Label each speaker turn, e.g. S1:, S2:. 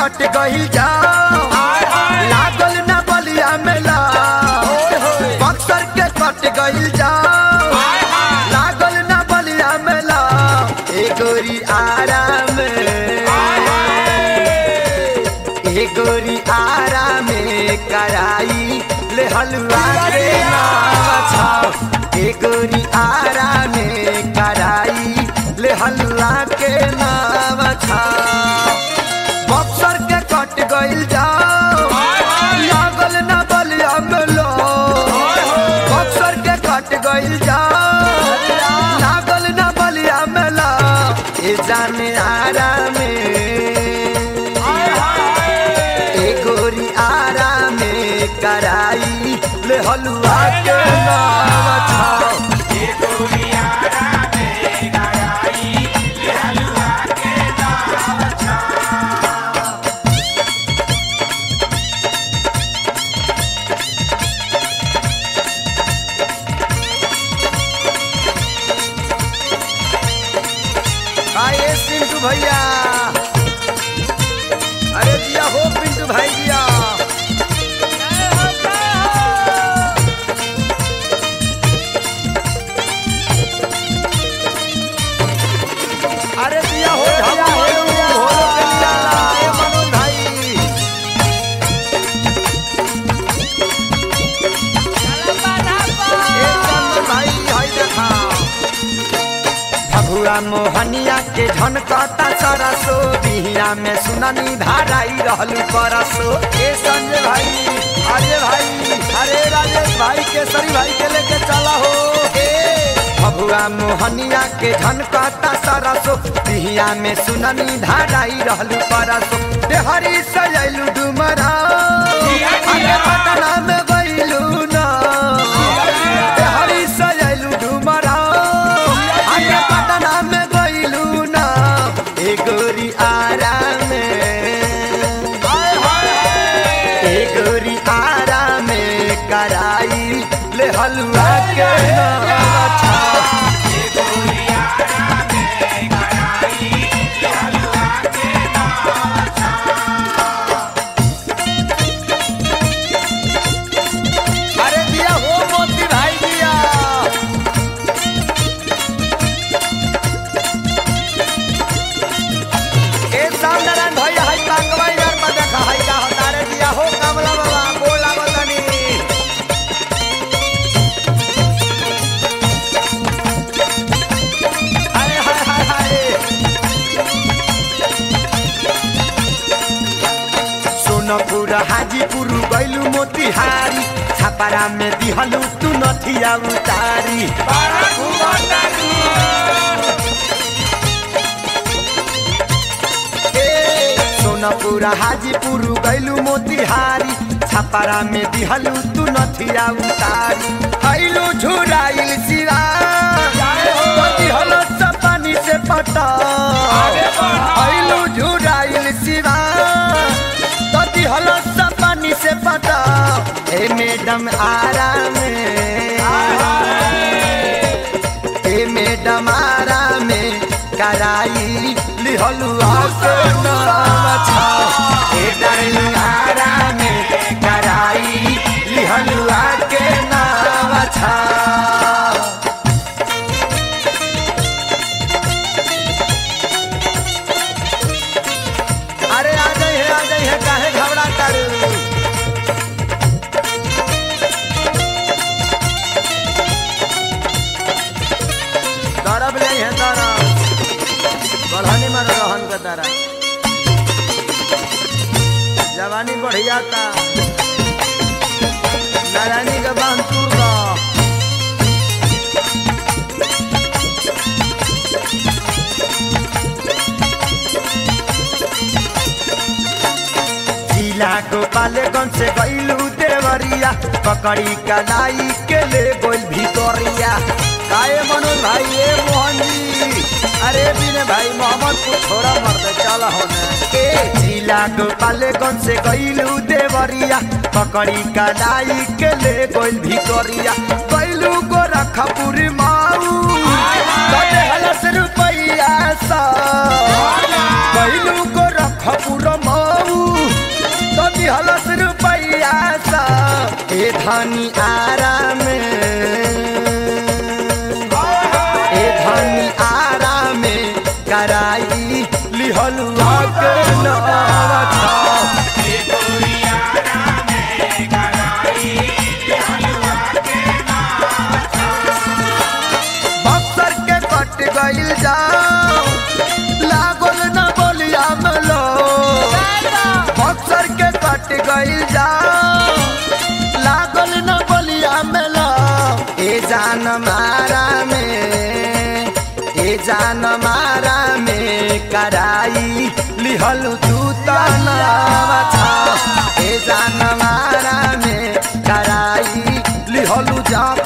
S1: कट गइल जाओ लागल ना बलिया मेला बक्सर के कट गइल जाओ लागल ना बलिया मेला ए गोरी आराम ए गोरी आराम कराई ले हलवा के नाम छाओ ए गोरी आराम कराई ले हलवा के नाम छाओ बक्सर के कट गइल जाओ लागल ना बलिया मेलो बक्सर के कट गइल जाओ लागल ना बलिया मेला ए जाने आराम ए गोरी आराम कराई ले हलवा के नाम छाओ आइए पिंटू भैया अरे जिया हो पिंटू भाई जिया अरे जिया हो झप्पू हो हो कलिया ए मनोज भाई ए चंदन भाई हाय देखा भगुआ मोहनिया के झनकता सरसो बिहिया में सुननी धाराई रहलू परसो ए संजय भाई अजय भाई अरे राजेश भाई केसरी भाई के लेके चला हो ए भगुआ मोहनिया के झनकता सरसो बिहिया में सुननी धाराई रहलू परसो देहरी सजैलू डुमरा अरे पटना में गइलू ना देहरी सजैलू डुमरा अरे पटना में गइलू ना ए गोरी आराम ए गोरी आराम कराई ले हलवा के नाम छा अरे दिया हो मोती भाई दिया ए सामनारायण भैया हाय कांगवा यार में देखा हाय का हतारे दिया हो कमला बाबा बोला बतनी हाय हाय हाय हाय सोनपुर हाजीपुर गैलू मोतिहारी छापारा में दिहलू तू नथिया उतारी ए, सोनपुर हाजीपुर गैलू मोतिहारी छापारा में दिहलू तू नथिया उतारी हैलू झुराइल सिरा दिहलो पानी से पटा हैलू झुराइल सिरा तती हलो सब पानी से पटा हे मैडम आराम हे मैडम आराम कराई लिहलु आके नाम छा हे डार्लिंग आराम कराई लिहलु आके नाम छा अरे आ जाई है आ जाई है काहे घबरा करू तरफ ले है तरफ बढ़ानी मारो रहन का तरह जवानी बढ़िया था नारायणी का बांध टूट गया जिला गोपालगंज से गईलू देवरिया पकड़ी कलाई के ले गोल भितरिया काए मनोज भाई ए मोहन जी अरे बिने भाई मोहम्मद को छोड़ा मर दे चल होने ए जिला गोपालगंज से गईलू देवरिया पकड़ी कलाई के ले गोल भितरिया गईलू गोरखपुर माऊ कटे हलस रुपैया सा गईलू गोरखपुर माऊ धनी आराम ए धनी आराम कराई लिहलुआ के नवा था बक्सर के कट गइल जाओ लागल न बोलिया मलो बक्सर के कट गइल जाओ लागल न बोलिया मलो ए जान मारा में ए जान मारा में कराई लिहलु तू तनावा था ए जान मारा में कराई लिहलु जा